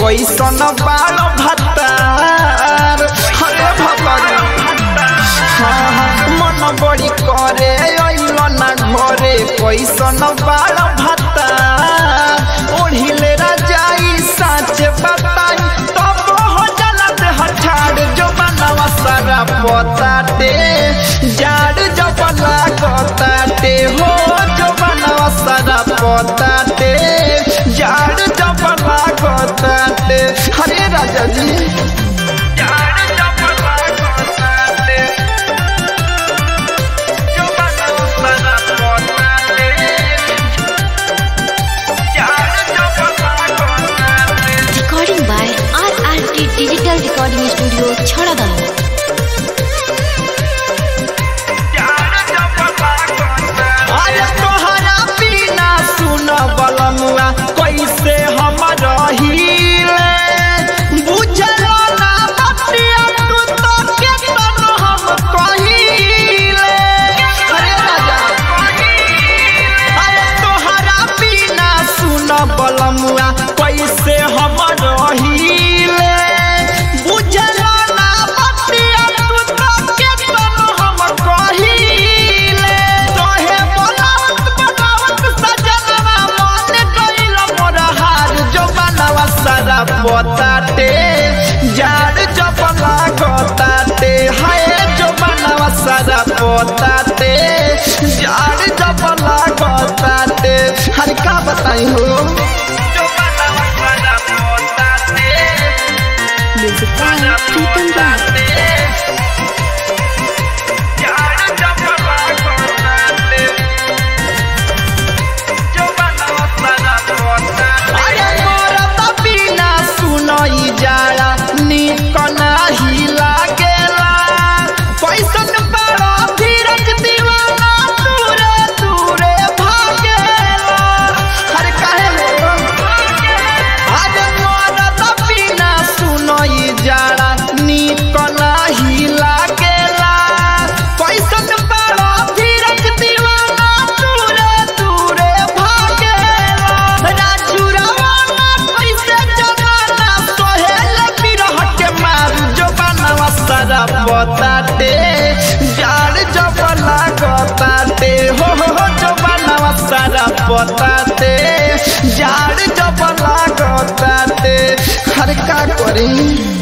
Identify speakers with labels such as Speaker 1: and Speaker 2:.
Speaker 1: कैसन बाल भतार हरे भगवान मन बड़ी करे अइल ना घरे कैसन बाल भतार ओढ़िले राजाई साच बताई तब हो जलत हठार जो बनवा सारा पताटे जाड़ जब लागताटे हो जो बनवा सारा पताटे जाड़ जब लागताटे हरे राजा जी जाड़ जब लागताटे जो बनवा सारा पताटे जाड़ जब लागताटे
Speaker 2: Recording by RRT Digital Recording Studio, Chhadagaon.
Speaker 1: अरे तोहरा बिना सुन बलमुआ कैसे हम रहीले बुझलो ना बतिया तू तो केतन हम कहीले अरे राजा अरे तोहरा बिना सुन बलमुआ कैसे हम रहीले बुझलो ना बतिया तू तो केतन हम कहीले तोहे बनावत बनावत सजनवा मन गइल मोर हार जो बनवा सारा पोताटे जाड़ जब लागताटे हाय जो बनवा सारा पोताटे जाड़ जब लागताटे हर का बताई हो जो बनवा सारा पोताटे
Speaker 2: Music by Pritam Raj.
Speaker 1: अरे मोरा त बिना सुनई जाला निक नाही लागेला कैसन बड़ा धीरज दीवाना दूरे दूरे भागेला अरे काहे हो अरे मोरा त बिना सुनई जाला निक नाही लागेला कैसन बड़ा धीरज दीवाना दूरे दूरे भागेला राजू रवाना कैसे जमाना सोहेल बिरह के मारू जो बनवा सारा बताते जाड़ जब लागताते हो हो हो जो बनवा सारा बताते जाड़ जब लागताते हर का करी